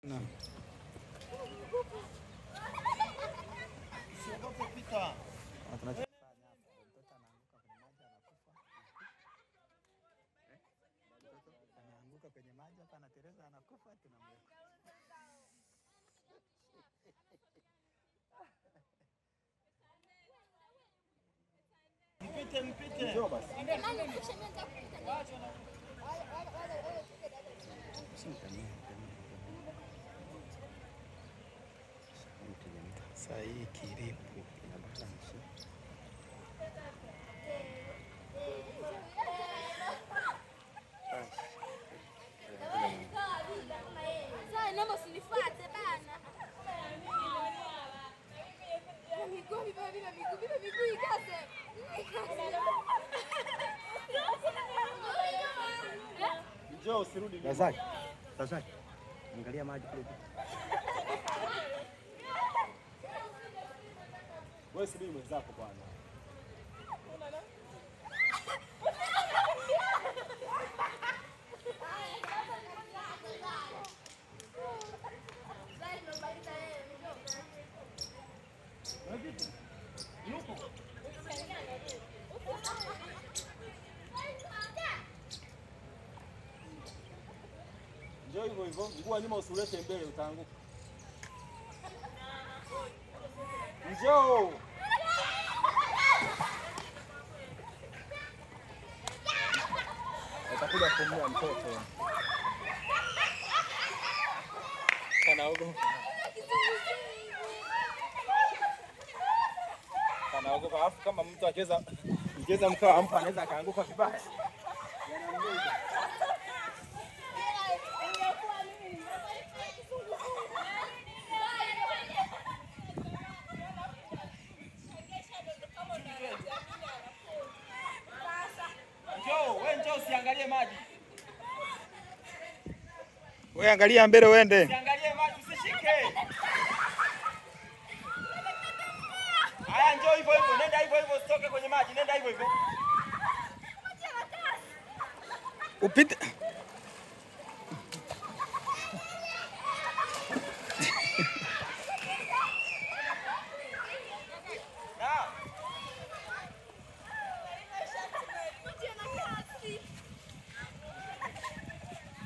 Naam. Usiogope pita. Na tunachofanya hapa, mtoto anaanguka kwenye maji anakufa. Eh? Mtoto anaanguka kwenye maji hapa anatereza anakufa tunamweka. Mpite mpite. Sasa hii kiripu ina balance. Sasa naomba usinifuate bana. Miguu, miguu, miguu, miguu, miguu, miguu ikaze. Njoo usirudi nyuma. Razaki, Razaki, angalia maji kule juu. Wewe subiri mwenzako bwana. Njoo hivyo hivyo, mguu wa nyuma usiulete mbele utaanguka. Njoo. Atakuja kumua mtoto. Kanaogopa. Kanaogopa. Alafu kama mtu acheza mcheza mkaa ampa anaweza akaanguka vibaya. Njoo, wewe njoo usiangalie maji. Wewe angalia mbele uende. Usiangalie maji, usishike. Haya, njoo hivyo hivyo, nenda hivyo hivyo, usitoke kwenye maji, nenda hivyo hivyo. Upite